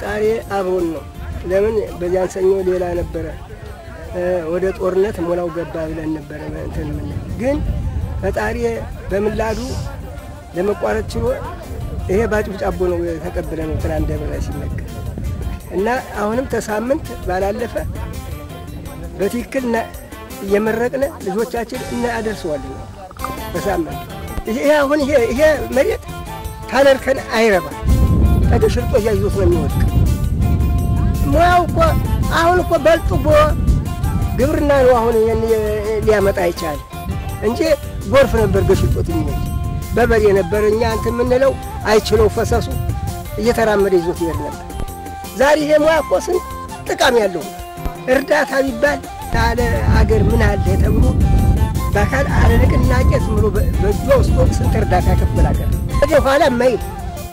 ፈጣሪ አብሮን ነው። ለምን በዚያን ሰኞ ሌላ ነበረ ወደ ጦርነት ሞላው ገባ ብለን ነበረ እንትን ምን ግን ፈጣሪ በምላዱ ለመቋረጥ ችሎ ይሄ ባጭብጫቦ ነው ተቀብለ ነው ትናንት ደብረ ላይ ሲነገር እና አሁንም ተሳምንት ባላለፈ በትክክል እየመረቅነ ልጆቻችን እናደርሰዋለን። በሳምንት ይሄ አሁን ይሄ ይሄ መሬት ታነርከን አይረባ ተደሽርጦ እያዩት ነው የሚወድቅ። ሙያው እኮ አሁን እኮ በልጥቦ ግብርና ነው አሁን ሊያመጣ አይቻል እንጂ ጎርፍ ነበር ገሽጦት የሚሄድ በበሬ ነበር። እኛ እንትን የምንለው አይችለው ፈሰሱ እየተራመደ ይዞት ይሄድ ነበር። ዛሬ ይሄ ሙያ እኮ ስንት ጥቃም ያለው እርዳታ ቢባል ያለ አገር ምን አለ ተብሎ በአካል አለ ንቅናቄ ዝም ብሎ በእጇ ውስጥ ስንት እርዳታ ከፍል አገር ወደ ኋላ ማይል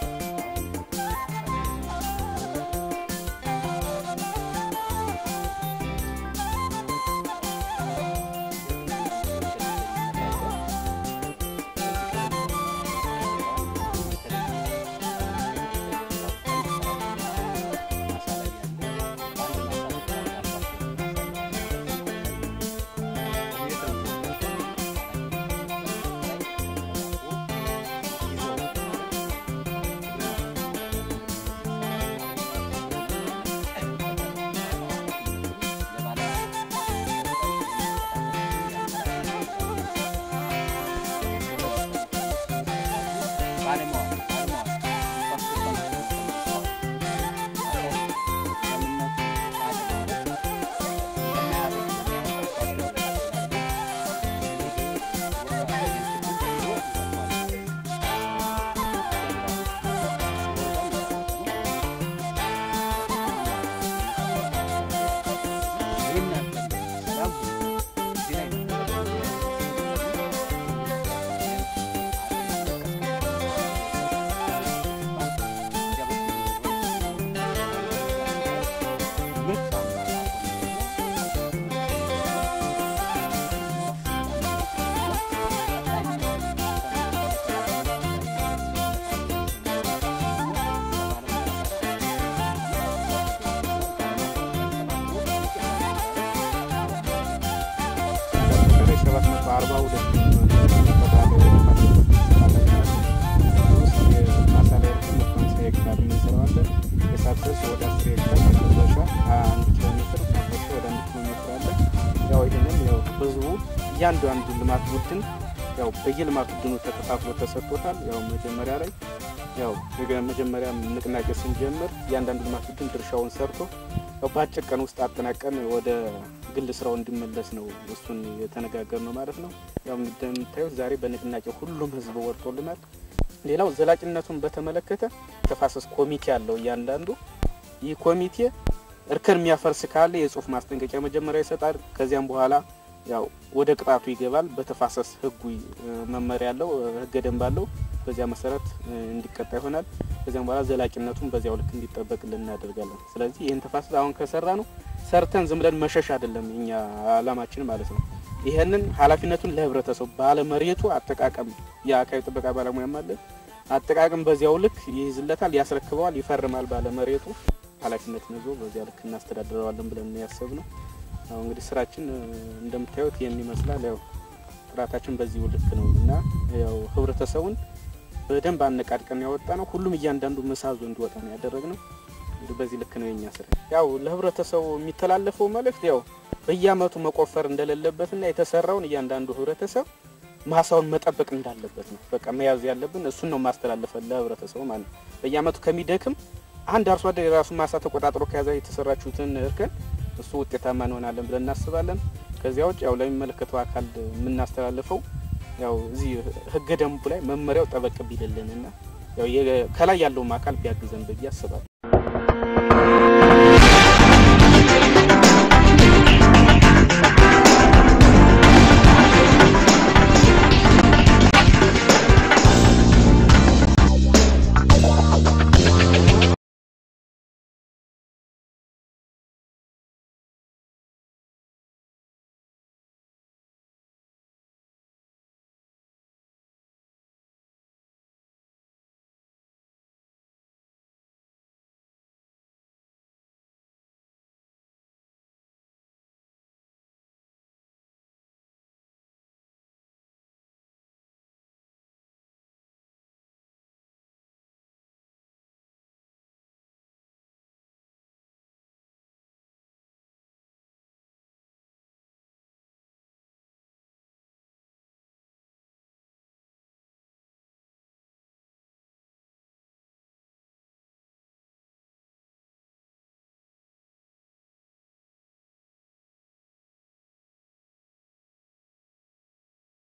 እያንዳንዱ ልማት ቡድን ያው በየልማት ቡድኑ ተከፋፍሎ ተሰጥቶታል። ያው መጀመሪያ ላይ ያው መጀመሪያ ንቅናቄ ስንጀምር እያንዳንዱ ልማት ቡድን ድርሻውን ሰርቶ ያው በአጭር ቀን ውስጥ አጠናቀን ወደ ግል ስራው እንዲመለስ ነው እሱን የተነጋገር ነው ማለት ነው። ያው እንደምታዩት ዛሬ በንቅናቄ ሁሉም ህዝብ ወርጦልናል። ሌላው ዘላቂነቱን በተመለከተ ተፋሰስ ኮሚቴ አለው እያንዳንዱ ይህ ኮሚቴ እርከን የሚያፈርስ ካለ የጽሁፍ ማስጠንቀቂያ መጀመሪያ ይሰጣል። ከዚያም በኋላ ያው ወደ ቅጣቱ ይገባል። በተፋሰስ ህጉ መመሪያ አለው፣ ህገ ደንብ አለው። በዚያ መሰረት እንዲቀጣ ይሆናል። ከዚያም በኋላ ዘላቂነቱን በዚያው ልክ እንዲጠበቅልን እናደርጋለን። ስለዚህ ይህን ተፋሰስ አሁን ከሰራ ነው ሰርተን ዝም ብለን መሸሽ አይደለም እኛ አላማችን ማለት ነው። ይህንን ኃላፊነቱን ለህብረተሰቡ ባለመሬቱ አጠቃቀም የአካባቢ ጥበቃ ባለሙያም አለን አጠቃቀም በዚያው ልክ ይይዝለታል፣ ያስረክበዋል፣ ይፈርማል ባለመሬቱ ኃላፊነትን ይዞ በዚያ ልክ እናስተዳድረዋለን ብለን ያሰብነው። አሁን እንግዲህ ስራችን እንደምታዩት ይህን ይመስላል። ያው ጥራታችን በዚሁ ልክ ነው እና ያው ህብረተሰቡን በደንብ አነቃድቀን ያወጣ ነው። ሁሉም እያንዳንዱ መሳዞ እንዲወጣ ነው ያደረግነው። እንግዲህ በዚህ ልክ ነው የኛ ስራ። ያው ለህብረተሰቡ የሚተላለፈው መልእክት ያው በየአመቱ መቆፈር እንደሌለበትና የተሰራውን እያንዳንዱ ህብረተሰብ ማሳውን መጠበቅ እንዳለበት ነው። በቃ መያዝ ያለብን እሱን ነው ማስተላለፈን ለህብረተሰቡ ማለት ነው። በየአመቱ ከሚደክም አንድ አርሶ አደር የራሱን ማሳ ተቆጣጥሮ ከያዘ የተሰራችሁትን እርከን እሱ ውጤታማ እንሆናለን ብለን እናስባለን። ከዚያ ውጭ ያው ለሚመለከተው አካል የምናስተላልፈው ያው እዚህ ህገ ደንቡ ላይ መመሪያው ጠበቅ ቢልልንና ያው ከላይ ያለውም አካል ቢያግዘን ብዬ አስባለሁ።